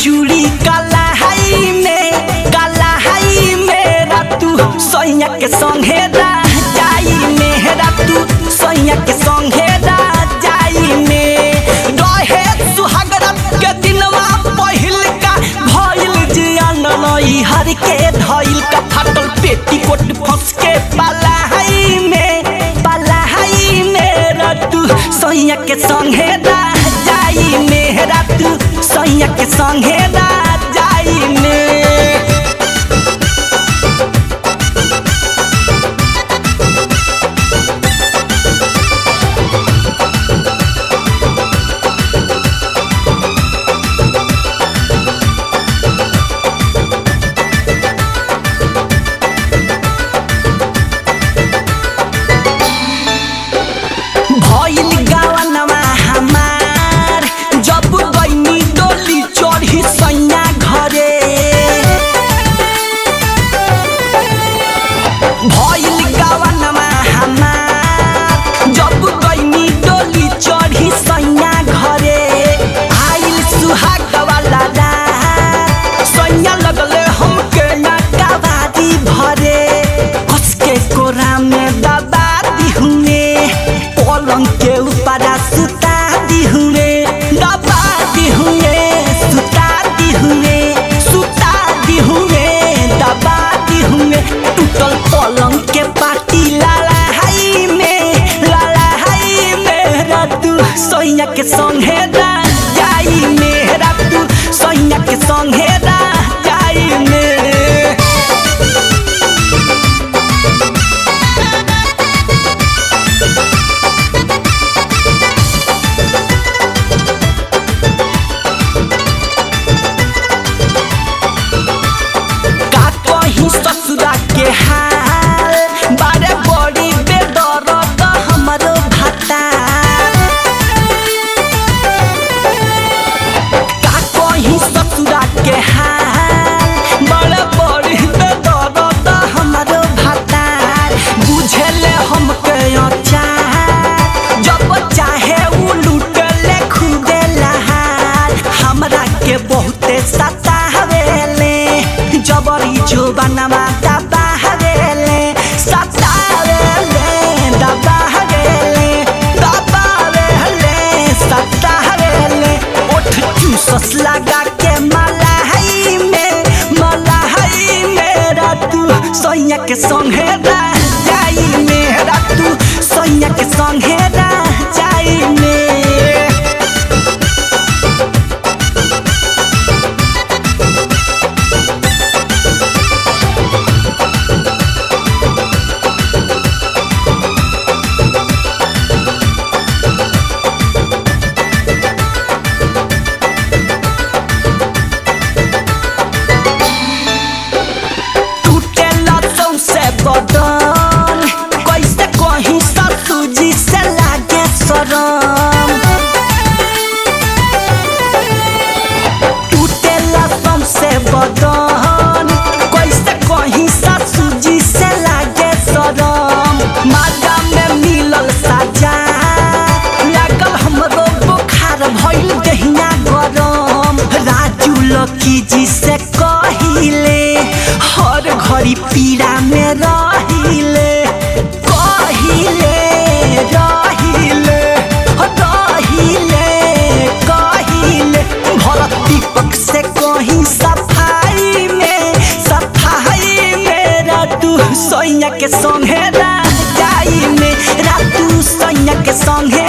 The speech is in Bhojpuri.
चूड़ी काला हाई में काला हाई में रातू सैया के संगे जाई में रातू सैया के संगे जाई में रहे सुहागरात के दिनवा पहिल का भइल जियान नई हर के धइल का फाटल पेटी कोट फंस के पाला हाई में पाला हाई में रातू सैया के संगे जाई में रातू सैया के संगे जाई में भइल गावनवा हमार जब गइनी डोली चढ़ी सैया घरे भइल गावनवा हमार जब गइनी डोली चढ़ी सैया घरे आइल सुहाग वाला रात सैया लगले हमके नकाबादी भरे उसके कोरा में दबा दी हुए पलंग के ऊपर सुता दी हुए दबा दी हुए सुता दी हुए सुता दी हुए दबा दी हुए टूटल पलंग के पाटी लाला हाई में लाला हाई में रातू सैया के संगे जाई में रातू सैया के संगे जाई में का कहीं ससुरा के हाल बारे बड़ी बेदर्द हमरो भाता का कहीं ससुरा के हाल बड़े बड़ी बेदर्द हमरो भाता बुझले हमके अचार जब चाहे उ लूटले खुदे लहार हमरा के बहुते सतावेले जबरी जुबानमा दबावेले सतावेले दबावेले दबावेले सतावेले ओठ चूसस लगा के मलाई में मलाई में रातू सैया के संगे जाई में रातू सैया के संगे जाई में टूटे लतों से बदन कैसे कहीं ससुजी से लागे शरम टूटे लतों से बदन कैसे कहीं ससुजी से लागे शरम माजा में मिलल साजा लागल हमरो बुखार भइल दहिया गरम राजू लकी जी से कहिले हर घड़ी पीड़ा में रहिले कहिले रहिले रहिले कहिले भरत दीपक से कहीं सफाई में सफाई में रातू सैया के संगे जाई में रातू सैया के संगे